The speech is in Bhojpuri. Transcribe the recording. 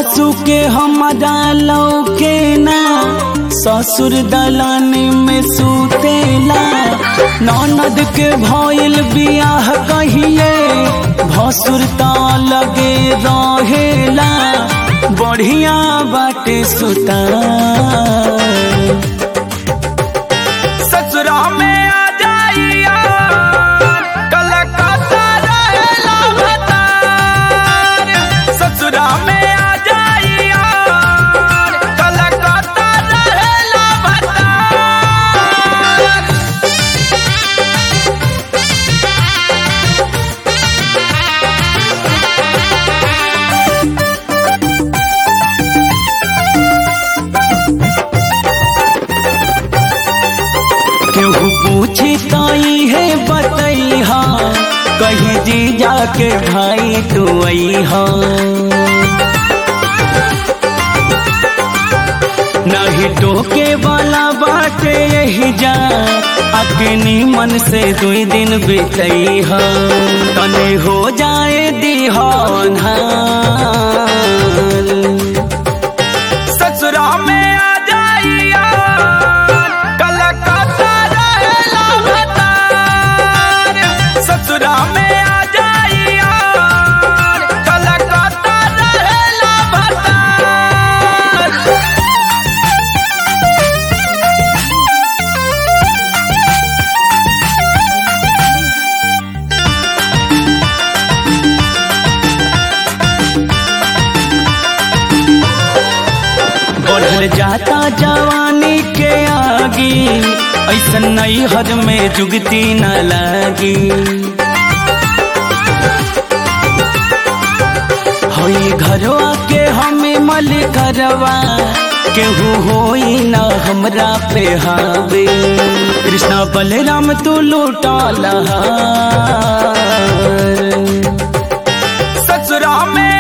सासू के हमारा लौके ना ससुर दलान में सुतेला ननद के भइल बियाह कहिए भसुर ता लगे रहेला बढ़िया बाटे सुता ससुरा में आ जाइया कलकत्ता रहेला भतार ससुरा में आ जाइया कलकत्ता रहेला भतार केहू पूछे ताई है बतैहा कहीं जी जाके भाई तू अईहा नहीं टोके वाला बाटे यही जा अग्नि मन से दुई दिन बितैहा तने हो जाए दिहान ससुरा में आ जाइया कलकत्ता रहेला भतार ससुरा में आ जाइया कलकत्ता रहेला भतार बढ़ल जाता जवानी के आगी ऐसा नई हद में जुगती न लागी होई घरवा के हमें मल करवा केहू होई न हमरा पे हावे कृष्णा बलराम तू लूटा लहार ससुरा में